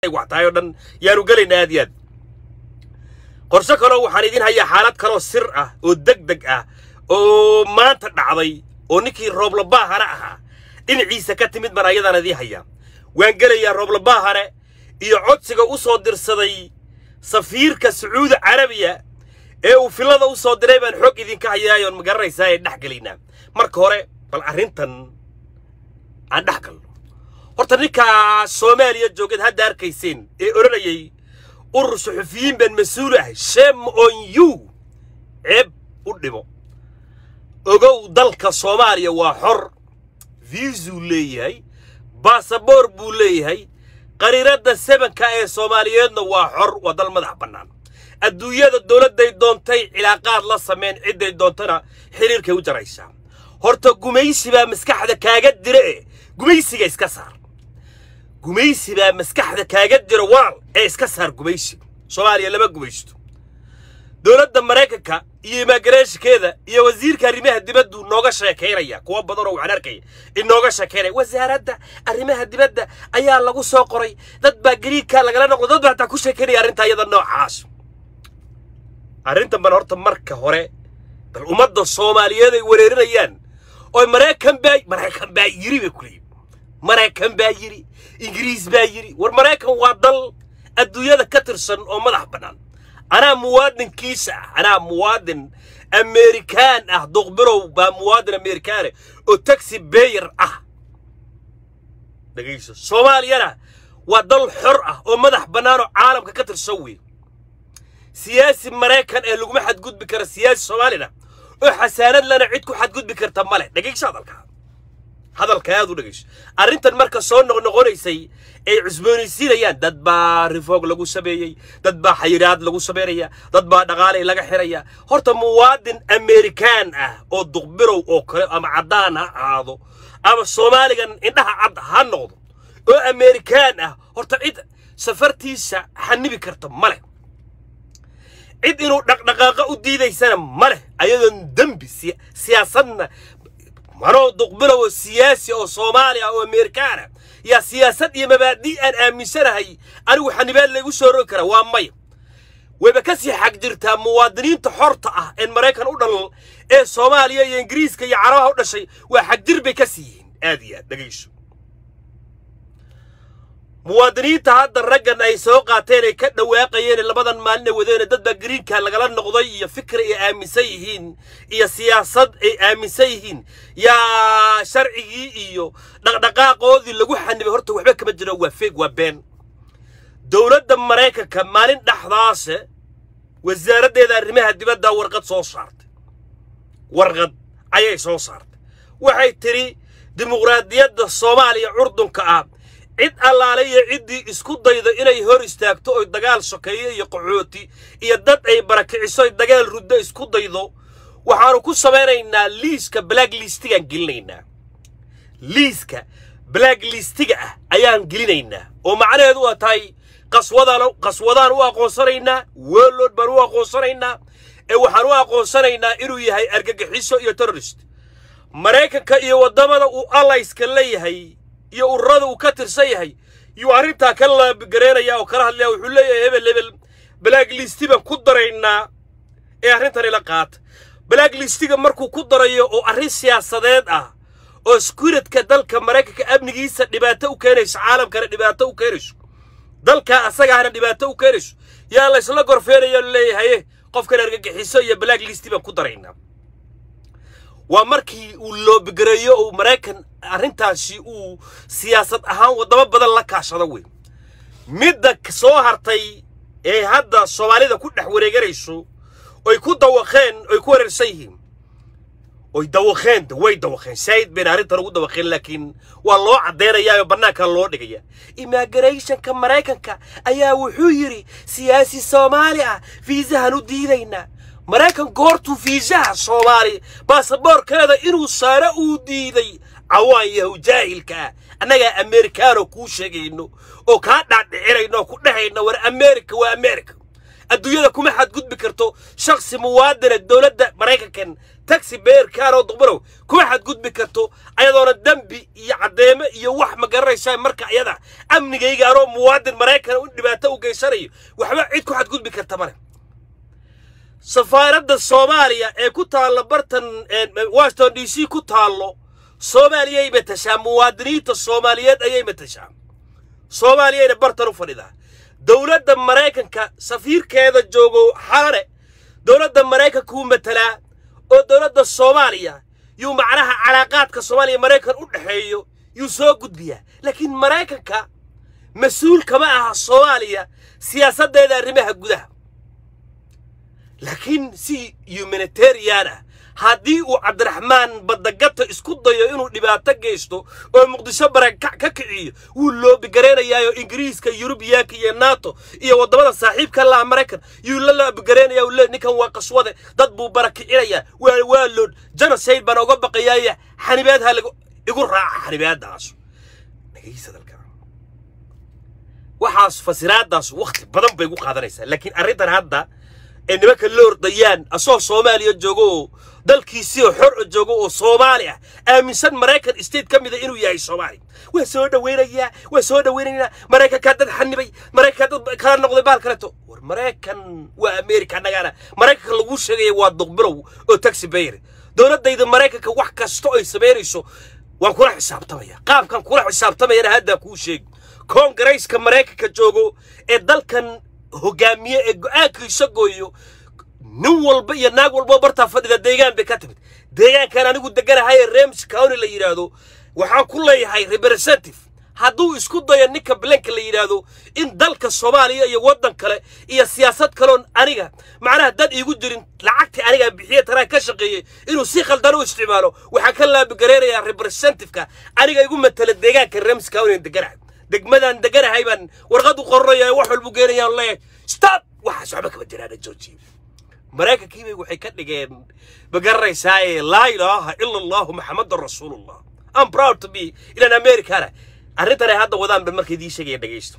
wax tahay oo dhan yaanu gelaynaa aad iyo aad qorshe kaloo waxaan idin hayaa xaalad kaloo sir ah oo deg deg ah oo maanta dhacday oo ninkii rooblabaahane ahaa dhinaciisa ka timid baan ayadaan idiin hayaa waan gelayaa rooblabaahane iyo codsiga u soo dirsaday safiirka sacuudi carabiya ee uu fillada u soo diray baan xog idinka hayaayoon magaranaysaa ee dhex gelaynaa marka hore bal arrintan aan dhex galno horta ninkaa soomaaliya joogad hadda arkayseen ee odhanayay urur suxufiyiin baan mas-uul ahay shame on you ceeb u dhimo ogow dalka soomaaliya waa xor viisuu leeyahay baasaboor buu leeyahay qariiradda sebanka ee soomaaliyeedna waa xor waa dal madax bannaan adduunyada dowladday doontay cilaaqaad la sameyn cidday doontana xiriirkay u jaraysaa horta gumaysi baa maskaxda kaaga dira e gumaysiga iska saar gumaysi baa maskaxda kaaga dira walaal ee iska saar gumaysiga soomaaliya lama gumaysto dowladda maraykanka iyo imaagarashikeeda iyo wasiirka arrimaha dibaddu nooga sheekaynaya kuwa badan oo waxaan arkaya inooga sheekaynaya wasaaradda arrimaha dibadda ayaa lagu soo qoray dad baa gariigka lagala noqdo dad baa hataa ku sheekaynaya arrinta iyada noocaas arrintan ban horta marka hore bal ummadda soomaaliyeed ay wareerinayaan oo maraykan baa maraykan baa yiri bay kuleeyihin maraykan baa yiri ingiriis baa yiri war maraykan waa dal adduunyada ka tirsan oo madax bannaan anaa muwaadinkiisa ah anaa muwaadin amerikaan ah duqbirow baa muwaadin amerikaane oo taxi beyer ah dhegayso soomaaliyana waa dal xor ah oo madax bannaan oo caalamka ka tirsan wey siyaasi maraykan ee laguma xadgudbi kara siyaasi soomaalina oo xasaanad lana cid ku xadgudbi karta male dhegayso hadalka hadalka aad u dhegayso arrintan marka soo noqnoqonaysay ay cusboonaysiinayaan dad baa rifoog lagu sameeyey dad baa xayiraad lagu samaynaya dad baa dhaqaalay laga xiraya horta muwaadin amerikaan ah oo duqbirow oo kale ama caddaan ha ahaado ama soomaaligan indhaha cad ha noqdo oo amerikaan ah horta cid safartiisa xanibi karta ma leh cid inuu dhaqdhaqaaqa u diidaysana ma leh ayadoon dembi siyaasadna manoo duqbilow oo siyaasi oo soomaaliya oo amerikaana yaa siyaasad iyo mabaadii aan aaminsanahay anigu xanibaad laygu soo rogi kara waa maya wayba ka sii xag jirtaa muwaadiniinta xorta ah een maraykan u dhalal ee soomaaliya iyo ingiriiska iyo carabaha u dhashay waa xagjir bay ka sii yihiin aad iyo aad dhegayso muwaadiniinta hadda raggan ay soo qaateen ay ka dhawaaqayeen labadan maalin ay wadeene dad baa gariinka lagala noqday iyo fikri ay aaminsan yihiin iyo siyaasad ay aaminsan yihiin yaa sharcigii iyo dhaqdhaqaaqoodii lagu xanibay horta waxba kama jiro waa feeg waa been dowladda maraykanka maalin dhexdaase wasaaraddeeda arrimaha dibadda warqad soo saartay warqad ayay soo saartay waxay tidhi dimuqraadiyadda soomaaliya curdunka ah cid allaale iyo ciddii isku daydo inay hor istaagto oy dagaal sokeeyo iyo qaxooti iyo dad ay barakiciso oy dagaal ruddo isku daydo waxaannu ku samaynaynaa liiska black listigaan gelinaynaa liiska black listiga ah ayaan gelinaynaa oo macnaheedu waa tahay qaswadaan qaswadaan u aqoonsanaynaa weelood baan u aqoonsanaynaa ee waxaan u aqoonsanaynaa inuu yahay argagixiso iyo terrorist maraykanka iyo waddamada uu allayska leeyahay iyo ururada uu ka tirsan yahay yuu arrintaa ka laabigareynaya oo kala hadlaya wuxuu leeyahay hebel hebel black listi baan ku daraynaa ee arrintan ila qaata black listiga markuu ku darayo oo arrin siyaasadeed ah oo skuridka dalka maraykanka amnigiisa dhibaato u keenayso caalamkana dhibaato u keenayso dalka asagaana dhibaato u keenayso yaa laysla gorfeenayo leeyahaye qofkan argagixiso iyo black listi baan ku daraynaa waa markii uu loobigareeyo oo maraykan arrintaasi uu siyaasad ahaan waddamo badan la kaashado wey midda soo hartay ee hadda soomaalida ku dhex wareeganayso oy ku dawaqeen oy ku wareersan yihiin oy dawaqeen way dawaqeen saayid bayna arrintan ugu dawaqeen laakiin waa loo caddaynayaa oo bannaanka loo dhigaya immigrationka maraykanka ayaa wuxuu yidhi siyaasi soomaali ah fiisahan u diidaynaa maraykan goortuu fiisaha soomaali baasaboorkeeda inuu saaro uu diiday cawaan yahow jaahilka ah annagaa amerikaanoo kuu sheegayno oo kaa dhaadhicinayno oo ku dhehayno war amerika waa amerika adduunyada kuma xadgudbi karto shaksi muwaadina dowladda maraykankan taxi beerkaanoo duqbanow kuma xadgudbi karto ayadoona dembi iyo caddeemo iyo wax ma garanaysaa marka ayada amnigayga anoo muwaadin maraykan u dhibaato u geysanayo waxba cid ku xadgudbi karta male safaaradda soomaaliya ee ku taalla bartan washington d c ku taallo soomaaliyay matashaa muwaadiniinta soomaaliyeed ayay matashaa soomaaliyayna bartan u fadhidaa dowladda maraykanka safiirkeeda joogo xalane dowladda maraykanka wuu matalaa oo dowladda soomaaliya yuu macnaha calaaqaadka soomaaliya maraykan u dhexeeyo yuu soo gudbiyaa laakiin maraykanka mas-uul kama aha soomaaliya siyaasaddeeda arrimaha gudaha laakiin si humanitarian ah haddii uu cabdiraxmaan badagata isku dayo inuu dhibaato geysto oo muqdisho barakac ka kiciyo wuu loobigaraynayaayoo ingiriiska yurubiyaanka iyo nato iyo waddamada saaxiibka laha maraykan yuu la loobigaraynayaa uu le ninkan waa qaswade dad buu barakicinayaa waa waa lood genocide baan oga baqayaaya xanibaad ha lagu igu raaca xanibaadaas dhegaysa dalka waxaas fasiraadaas wakhti badan bay gu qaadanaysaa laakiin arrintan hadda ee nimanka la ordayaan asoo soomaaliya joogo oo dalkiisii oo xor o joogo oo soomaali ah aaminsan maraykan state ka mida inuu yahay soomaali waa soo dhawaynayaa waa soo dhawaynaynaa maraykankaa dad xanibay maraykankaa dad kala noqday baal kaleto war maraykan waa america annagaana maraykanka laguu sheegaya waa duqbilow oo taxi bayr dowladdayda maraykanka wax kasta ay samaynayso waan kula xisaabtamaya qaabkan kula xisaabtamayana haddaa kuu sheegi koongarayska maraykanka joogo ee dalkan hogaamiye ee go-aankiisa gooyo nin walba iyo naag walboo bartaa fadhida deegaan bay ka timid deegaankan anigu deganahay ee rems county la yidhaahdo waxaan ku leeyahay representative hadduu isku dayo ninka blanka la yidhaahdo in dalka soomaaliya iyo waddan kale iyo siyaasad kaloon aniga macnaha dad iigu jirin lacagtii anigaa bixiye tanaa ka shaqeeyey inuu si khaldan u isticmaalo waxaan ka laabigareynayaa representativeka aniga igu matala deegaanka rems county deganahay degmadaan deganahay baan warqad u qoranaya wax walbu geenayaan leeyahay stop waxaas waxba kama jiraana joojiye maraykankiibay waxay ka dhigeen magaranaysaa ee laa ilaaha ila allahu maxamadan rasuulullah am proud to be ilan americana arrintan ay hadda wadaan ban marka idii sheegaya dhegaysto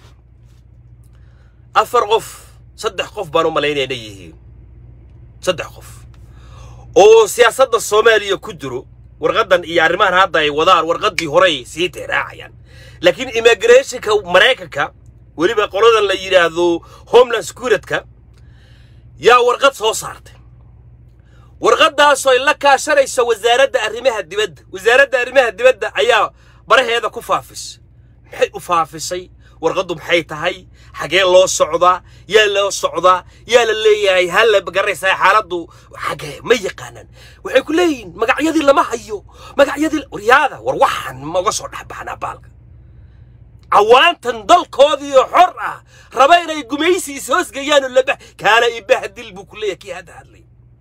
afar qof saddex qof baan u malaynaya inay yihiin saddex qof oo siyaasadda soomaaliya ku jiro warqaddan iyo arrimahan hadda ay wadaan warqaddii horey sii teeraacayaan laakiin immigrationka maraykanka weliba qoladan la yidhaahdo homeland securityka yaa warqad soo saartay warqaddaasoo ay la kaashanayso wasaaradda arrimaha dibadda wasaaradda arrimaha dibadda ayaa baraheeda ku faafisay maxay u faafisay warqaddu maxay tahay xagee loo socdaa yaa loo socdaa yaa la leeyahay halla garanaysaa xaaladdu xagee ma yaqaanaan waxay ku leeyihiin magacyadii lama hayo magacyadii waryaada war waxaan ma uga soo dhexbaxnaa baalka cawaantan dalkoodiioo xor ah raba inay gumaysi is-hoosgeeyaan oo laba kaala ibahdil buu ku leeyahay kii hadda hadlay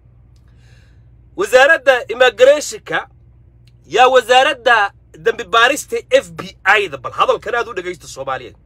wasaaradda immigrationka yaa wasaaradda dembi baarista f b i-da bal hadalkan aad u dhegaysta soomaaliyeed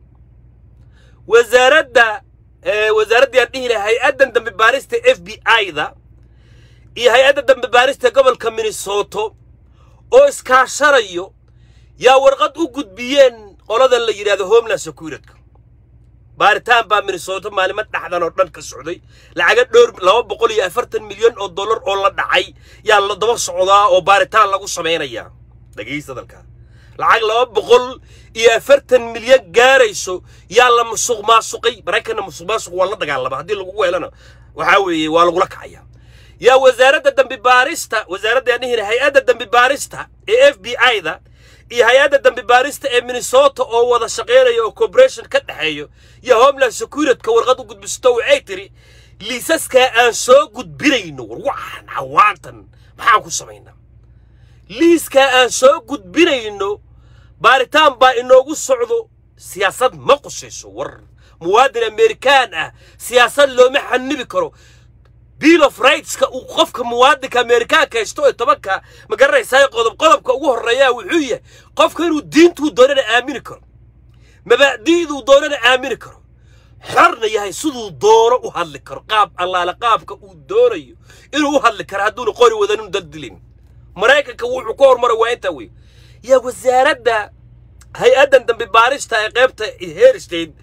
wasaaradda wasaaraddii aan dhihi lahay hay-addan dembi baarista f b i-da iyo hay-adda dembi baarista gobolka minnesoto oo iskaashanayo yaa warqad u gudbiyeen qoladan la yidhahdo homeland securityka baaritaan baa minnesota maalimo dhaxdan oo dhan ka socday lacaga dhowr laba boqol iyo afartan milyan oo dollar oo la dhacay yaa la daba socdaa oo baaritaan lagu samaynayaa dhegaysta dalka lacag laba boqol iyo afartan milyan gaarayso yaa la musuq maasuqay maraykanna musuq maasuq waa la dagaalama haddii lagu weelana waxaa weeye waa lagula kacaya yaa wasaaradda dambi baarista wasaaradda aan dhihina hay-adda dambi baarista ee f b i-da iyo hay-adda dambi baarista ee minnesota oo wada shaqaynaya oo cooperation ka dhexeeyo iyo homeland securityka warqad u gudbisato waxay tiri liisaskaa aan soo gudbinayno war waxaan cawaantan maxaan ku samaynaa liiskaa aan soo gudbinayno baaritaan baa inoogu socdo siyaasad ma qusayso war muwaadin amerikaan ah siyaasad looma xanibi karo bill of rightska uu qofka muwaadinka amerikaanka haysto ee tobanka ma garanaysaa qodob qodobka ugu horreeyaa wuxuu yahay qofka inuu diintuu doonana aamini karo mabaadi'duu doonana aamini karo xorna yahay siduu doono u hadli karo qaab allaale qaabka uu doonayo inuu u hadli karo hadduuna qori wadanin daldilin maraykanka wuxuu ka hormaray waa intaa wey yaa wasaaradda hay-addan dambi baarista ee qaybta her state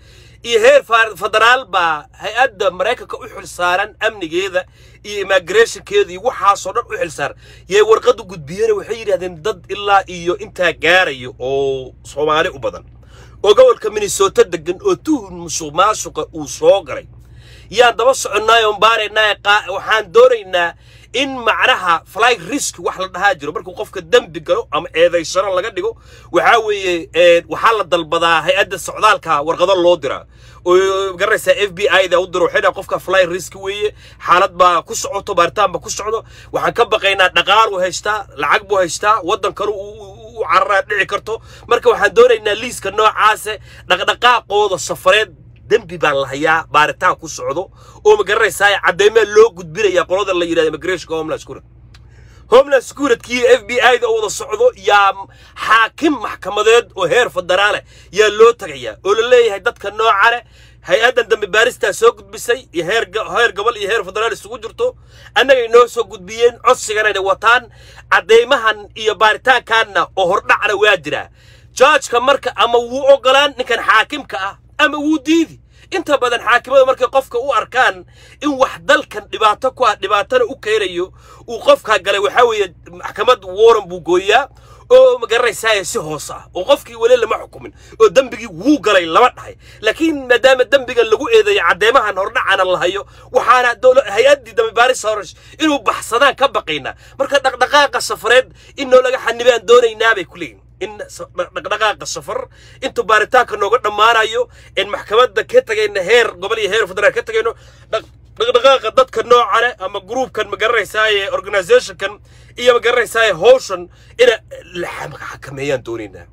iyo heer federaal baa hay-adda maraykanka u xil saaran amnigeeda iyo immigrationkeeda iyo waxaasoo dhan u xil saaran yay warqaddu gudbiyeen waxay yidhahdeen dad ilaa iyo intaa gaarayo oo soomaali u badan oo gobolka minnesota degan oo tuhun musuq maasuqa uu soo galay yaan daba soconnaay oon baaraynaa waxaan doonaynaa in macnaha fly risk wax la dhahaa jiro markuu qofka dembi galo ama eedaysano laga dhigo waxaa weeye waxaa la dalbadaa hay-adda socdaalka warqado loo diraa oo garanaysaa f b i da u diro waxay dhaha qofka fly risk weeye xaalad baa ku socoto baaritaan baa ku socdo waxaan ka baqaynaa dhaqaal uu haystaa lacag buu haystaa waddan kale u cararaa dhici karto marka waxaan doonaynaa liiska noocaase dhaqdhaqaaqooda safareed dembi baan la hayaa baaritaan ku socdo oo ma garanaysaa caddeemaa loo gudbinaya qolada la yidhahda immigrationka homeland security homeland securitkii f b i da oo wada socdo yaa xaakim maxkamadeed oo heer federaale yaa loo tagayaa oo la leeyahay dadka noocane hay-addan dambi baaristaa soo gudbisay iyo heer heer gobol iyo heer federaal isugu jirto annagay noo soo gudbiyeen codsiganayna wataan caddeymahan iyo baaritaankaanna oo hordhacna waa jiraa joojka marka ama wuu ogolaan ninkan xaakimka ah ama wuu diidi inta badan xaakimada markay qofka u arkaan in wax dalkan dhibaato ku ah dhibaatana u keenayo uu qofkaa galay waxaa weeye maxkamad waran buu gooyaa oo ma garanaysaa si hoos ah oo qofkii weli lama xukumin oo dembigii wuu galay lama dhahay laakiin maadaama dembiga lagu eedeeyo caddeemahan hordhacana la hayo waxaana hay-addii dambibaaris hores inuu baxsadaan ka baqaynaa marka dhaqdhaqaaqa safareed in noo laga xanibaan doonaynaa bay ku leeyihin in dhaqdhaqaaqa safar intuu baaritaanka nooga dhammaanayo in maxkamadda ka tagayna heer gobol iyo heer federaal ka tagayno dhaqdhaqaaqa dadka noocane ama gruubkan ma garanaysaaye organizationkan iyo ma garanaysaaye howshan ina la xakameeyaan doonaynaa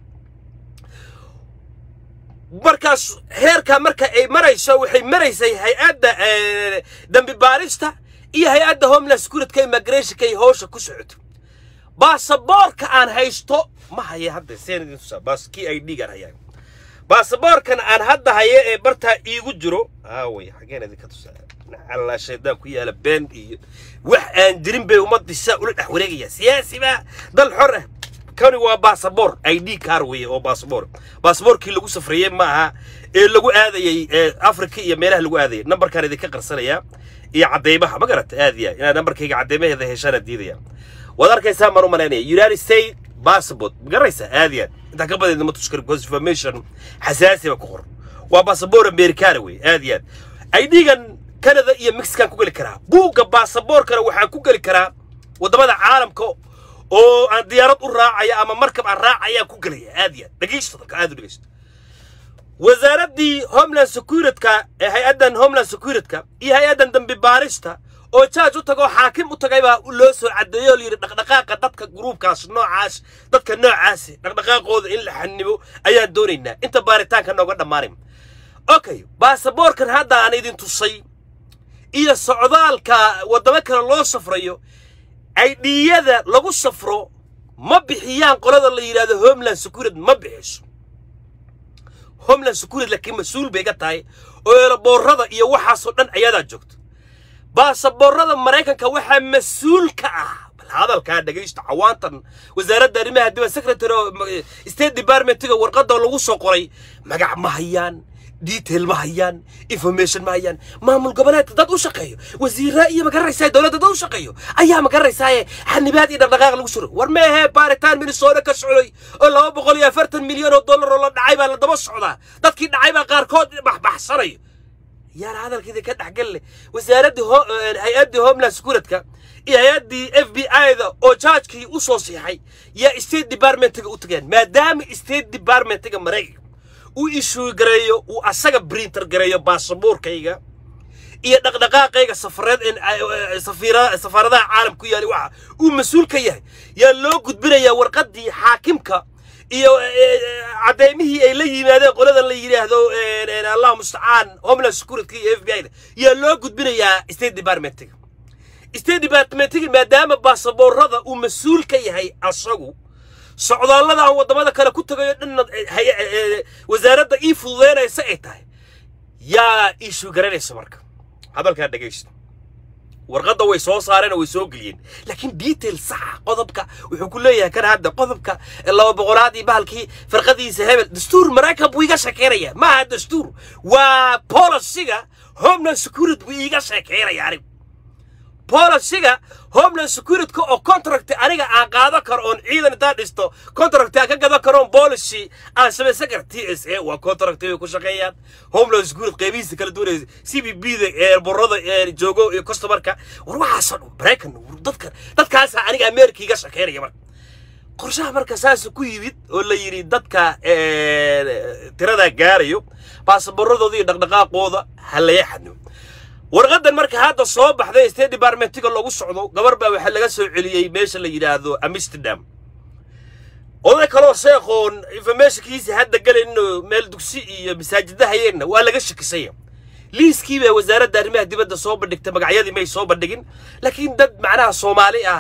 markaas heerkaa marka ay marayso waxay maraysay hay-adda dambi baarista iyo hay-adda homeland securityka immigrationka ay howsha ku socoto baasaboorka aan haysto ma haya hadda seen tusaa baas kii ay dhiigaan hayaa baasaboorkan aan hadda haye ee bartaa iigu jiro aaway xageen idinka tusaa alla shaydaan ku yaala been iyo wax aan jirin bay ummadii saa ula dhex wareegaya siyaasi baa dal xor ah kani waa baasaboor i d car weeye oo baasaboor baasaboorkii lagu safrayey ma aha ee lagu aadayey africa iyo meelaha lagu aadayay nambarkaan idinka qarsanayaa iyo cadeymaha ma garata aad ya inaad nambarkayga cadeymaheeda heshaana diidaya waad arkaysaa maan u malaynaya united states passport ma garanaysaa aad yaad intaa ka badeedna ma tusi karo because information xasaasi ba ku qoran waa baasaboor americana wey aad yaad idgan canada iyo mexican ku geli karaa buugga baasaboorkana waxaan ku geli karaa waddamada caalamka oo aan diyaarad u raacaya ama markab aan raacayaan ku gelaya aad yaad dhegeysta dalka aad u dhegeysta wasaaraddii homeland securityka ee hay-addan homeland securityka iyo hay-addan dambi baarista oo jaaj u tagao xaakim u tagay baa loo soo caddeeyo oo layidhi dhaqdhaqaaqa dadka gruubkaas noocaas dadka noocaasi dhaqdhaqaaqooda in la xanibo ayaan doonaynaa inta baaritaanka nooga dhammaanayn okay baasaboorkan hadda aan idin tusay iyo socdaalka waddamo kale loo safrayo aydhiyada lagu safro ma bixiyaan qolada la yidhahdo homeland security ma bixiso homeland security laakiin mas-uul bay ga tahay oo eelaboorada iyo waxaasoo dhan ayadaa joogto baasaboorada maraykanka waxaa mas-uul ka ah bal hadalkaa dhegaysta cawaantan wasaaradda arrimaha dibad secretary oo state departmentiga warqadda lagu soo qoray magac ma hayaan detail ma hayaan information ma hayaan maamul goboleedka dad u shaqeeyo wasiiraa iyo magaranaysaa dowladda dad u shaqeeyo ayaa magaranaysaa xanibaad iyo dhaqdhaqaaq lagu suro war meehee baaritaan minnesota ka socday oo laba boqol iyo afartan milyan oo dollar oo la dhacay baa la daba socdaa dadkii dhacay baa qaarkood baxbaxsanayo yaana hadalkeeda ka dhexgal leh wasaaraddii hay-addii homeland securityka iyo hay-addii f b i-da oo jaajkii u soo siixay yaa state departmentiga u tageen maadaama state departmentiga maraykanka uu ishuu gareeyo uu asaga printer gareeyo baasaboorkayga iyo dhaqdhaqaaqayga safareed safaaradaha caalam ku yaali waxa uu mas-uul ka yahay yaa loo gudbinayaa warqaddii xaakimka iyo caddeymihii ay la yimaadeen qolada la yidhaahdo allahu mustacaan homeland security iyo f b i da yaa loo gudbinayaa state departmentiga state departmentiga maadaama baasaboorada uu mas-uul ka yahay asagu socdaallada aan waddamada kale ku tagayo dhanna wasaaradda ii fududeynaysa ay tahay yaa iishuu garanaysa marka hadalkaa dhegaysta warqadda way soo saareen oo way soo geliyeen laakiin detail saxa qodobka wuxuu ku leeyahay kan hadda qodobka laba boqolaad iyo bahalkii farqadiisa hebel dastuur maraykan buu iga sheekeynaya ma aha dastuur waa polisiga homeland security buu iiga sheekeynaya anigu polisiga homeland security oo contract aniga aan qaado karo oon ciidan intaan dhisto contract aan ka gadan karo oon policy aan samaysan karo t s a waa contract bay ku shaqeeyaan homeland security qeybihiisa kala duwanaysa c b b da ee borada ee joogo iyo customerka war waxaasoo dhan maraykan dadka dadkaasaa aniga america iga shaqeynaya marka qorshaha marka saas ku yimid oo la yidhi dadka tiradaa gaarayo baasaboorradooda iyo dhaqdhaqaaqooda ha laga xadno warqadan marka hadda soo baxday state departmentiga lagu socdo gabar baa waxaa laga soo celiyey meesha la yidhaahdo amsterdam oday kaloo sheekhoon informationkiisa hadda galayno meel dugsi iyo masaajida hayeenna waa laga shakisaya liiskii baa wasaaradda arrimaha dibadda soo bandhigtay magacyadii may soo bandhigin laakiin dad macnaha soomaali ah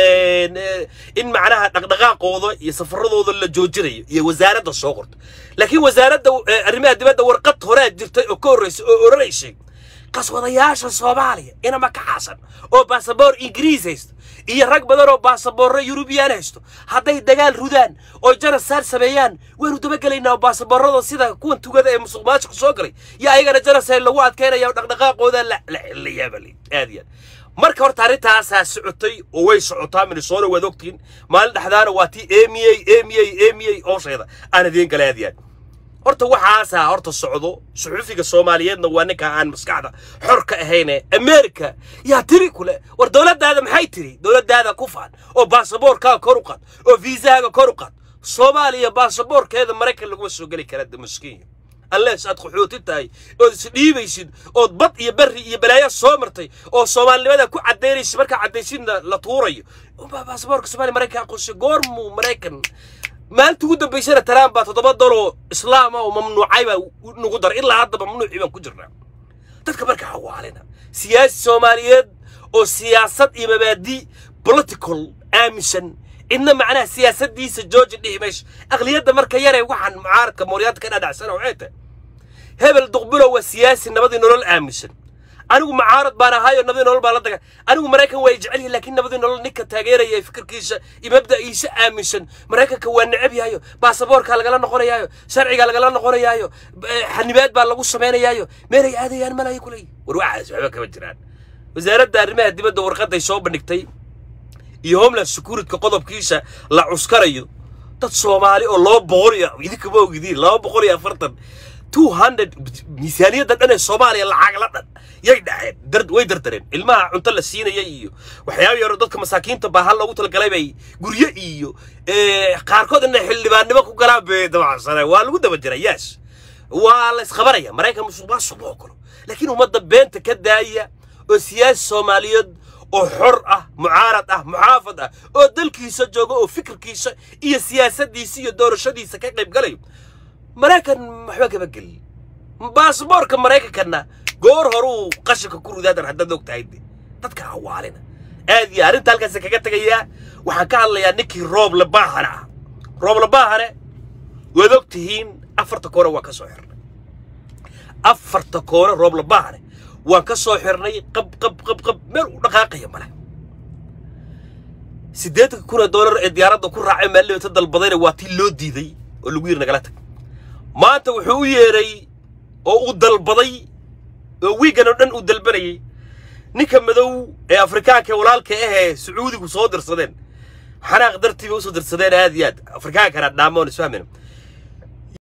in macnaha dhaqdhaqaaqooda iyo safaradooda la joojinayo iyo wasaaradda soo qorto laakiin wasaaradda arrimaha dibadda warqad horaa jirtay oo ka horreysay oo oranaysay qaswadayaasha soomaaliya inama ka xaasan oo baasaboor ingiriis haysto iyo rag badan oo baasaboorro yurubiyaan haysto hadday dagaal rudaan oo janasaar sameeyaan waynu dabagelaynaa oo baasaboorrada sida kuwan tugada ee musuq maasuqa soo galay iyo ayagana janasar lagu adkaynaya oo dhaqdhaqaaqooda la layaabal aad iyo aad marka horta arrintaasaa socotay oo way socotaa minnesota waad ogtiin maalin dhexdaana waa tii emiyey emiyey emiyey oosheeda aan idiin gala aad iyo aad horta waxaasaa horta socdo suxufiga soomaaliyeedna waa ninka aan maskaxda xor ka ahayne america yaa tiri kule war dowladdaada maxay tiri dowladdaada ku faan oo baasaboorkaaga kor u qaad oo viisahaaga kor u qaad soomaaliya baasaboorkeeda maraykan laguma soo geli kara damaskinya unless aad qaxooti tahay ood isdhiibaysid ood bad iyo berri iyo balaayo soo martay oo soomaalinimada ku caddaynaysid markaa caddaysidna la tuurayo baasaboorka soomaaliya maraykan aqoonsi goormuu maraykan maalinta ugu dambaysana taraan baa toddoba daloo islaama oo mamnuucay baa nagu daray ilaa hadda mamnuucii baan ku jirnaa dadka marka hawaalina siyaasi soomaaliyeed oo siyaasad iyo mabaadi political aaminsan cidna macnaha siyaasaddiisa georgia dhihi mayso aqliyadda marka yaree waxaan mucaaradka mooryaanta ka dhadhacsana waxay tahay hebel duqbilow waa siyaasi nabadii nolol aaminsan anigu mucaarad baan ahaayoo nabadii nolol baan la daga anigu maraykan waa jecel yahay laakiin nabadii nolol ninka taageeraya fikirkiisa iyo mabda'iisa aaminsan maraykanka waa necab yahayo baasaboorkaa lagala noqonayaayo sharcigaa lagala noqonayaayo xanibaad baa lagu samaynayaayo meelay aadayaan malaya kuley war waxaas waxba kama jiraan wasaaradda arrimaha dibadda warqaday soo bandhigtay iyo homeland securityka qodobkiisa la cuskarayo dad soomaali oo laba boqol iyo idinkama ogdiin laba boqol iyo afartan two hundred miisaaniyadda dhan ee soomaaliya lacag la dhan yay dhaceen dar way dardareen ilmaha cunto la siinaya iyo waxyaaba yaro dadka masaakiinta baahan loogu talagalay bay guryo iyo qaarkood inay xildhibaannimo ku galaan bay dabacsaneen waa lagu daba jiray yaas waa la isqabanaya maraykan musuq maasuq ma ogolo laakiin ummadda beenta ka daaya oo siyaasi soomaaliyeed oo xor ah mucaarad ah muxaafad ah oo dalkiisa jooga oo fikirkiisa iyo siyaasaddiisa iyo doorashadiisa ka qayb galayo maraykan waxba kama gelin baasboorka maraykankana goor horuu qashinka ku ridaadan haddaad og tahay de dadka hawaalina aad iyo arrinta halkaas kaga tegayaa waxaan ka hadlayaa ninkii roob labaahane ah roob labaahane waad og tihiin afarta koore waan ka soo xirnay afarta koore roob labaahane waan ka soo xirnay qab qab qab qab meel u dhaqaaqaya male siddeetanka kun ee doolar ee diyaaradda ku raacay maalibata dalbadayna waa tii loo diiday oo lagu yiri nagala tag maanta wuxuu u yeedhay oo uu dalbaday oo wiigan oo dhan uu dalbanayay ninka madow ee afrikaanka ee walaalka ahee sacuudigu soo dirsadeen xanaaq dartii bay usoo dirsadeen aad iyo aad afrikaankana dhaamoon isfahmayna